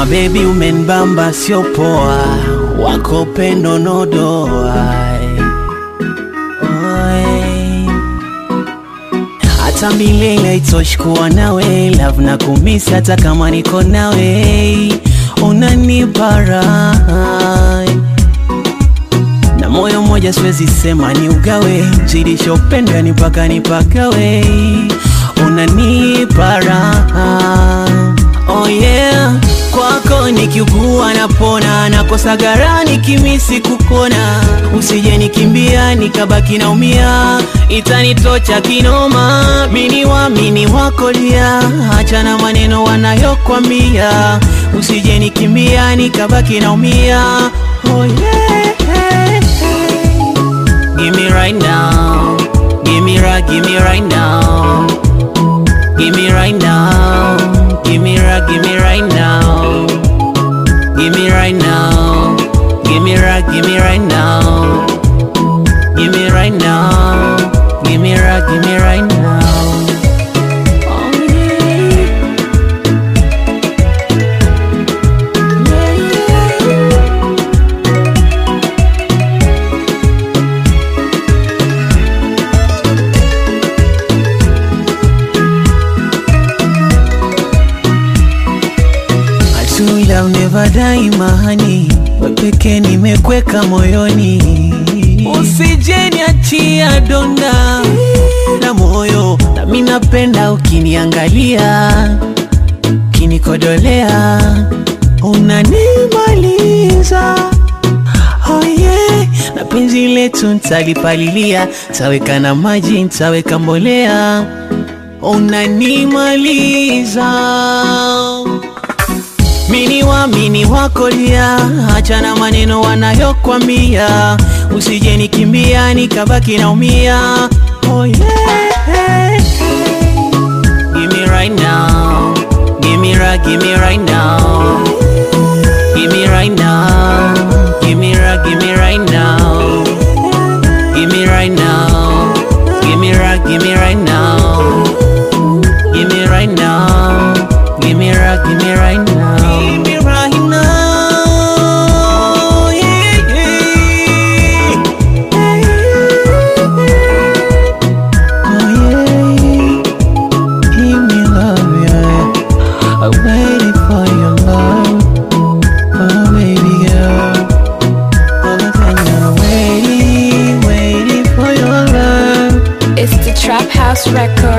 Mabebi umenibamba sio poa, wako pendo nodoa Oi. hata milele itoshi kuwa nawe love na kumisi hata kama niko nawe unanipa raha na moyo mmoja siwezi sema ni ugawe zidisha upendo ni mpaka nipagawe unanipa raha oh yeah kwako nikiugua napona nakosa gara nikimisi kukona usije nikimbia nikabaki naumia itanitocha kinoma mini wamini wakolia achana maneno wanayokwambia usije nikimbia nikabaki naumia oh yeah Give me right now. Give me right, give me right now. Give me right now. Give me right, give me right now. Give me right now. Give me right, give me right now. Give me right now. Give me right, give me right now. Oh, yeah. True love never die mahani, wepeke nimekweka moyoni, usije niachia donda na moyo, nami napenda ukiniangalia, ukinikodolea, unanimaliza Oh yeah, na penzi letu ntalipalilia, taweka na maji, ntaweka mbolea, unanimaliza mini wamini wakolia, achana maneno wanayokwambia, usije nikimbia nikabaki naumia. Oh yeah. Give me right now, give me right, give me right now, give me right now, give me right, give me right now, give me right now, give me right, give me right now, give me right now, give me right, give me right now. Give me right now. Yeah, yeah. Oh, yeah. Give me love, yeah. I'm waiting for your love. Oh, baby girl. All the time I'm waiting, waiting for your love. It's the Trap House Record.